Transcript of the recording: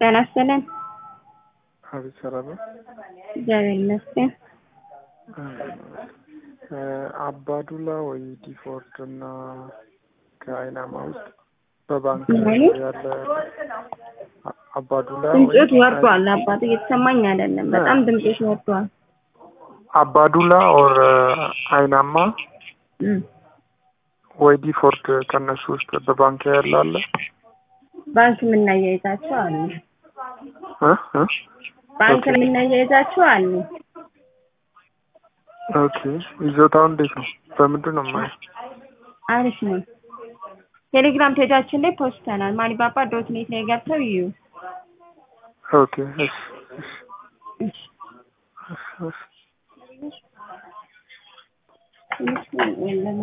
ጤና ይስጥልን። አቤት ሰላም ነው። እግዚአብሔር ይመስገን። አባዱላ ወይ ዲፎርድ እና ከአይናማ ውስጥ በባንክ ማለት? ያለ አባዱላ ወይ ድምፆት ወርዷል። አባት እየተሰማኝ አይደለም። በጣም ድምፆት ወርዷል። አባዱላ ኦር አይናማ እም። ወይ ዲፎርድ ከእነሱ ውስጥ በባንክ ያለ አለ? ባንክ የምናያይዛቸው አሉ። እ እ ባንክ ኦኬ። የምናያይዛቸው አሉ። ኦኬ ይዞታው እንዴት ነው? በምንድን ነው የማየው? አሪፍ ነው። ቴሌግራም ፔጃችን ላይ ፖስተናል። ማሊባባ ዶት ኔት ላይ ገብተው ይዩ። ኦኬ እሺ እሺ እሺ። እሺ እሺ ትንሽ ነው ያለን።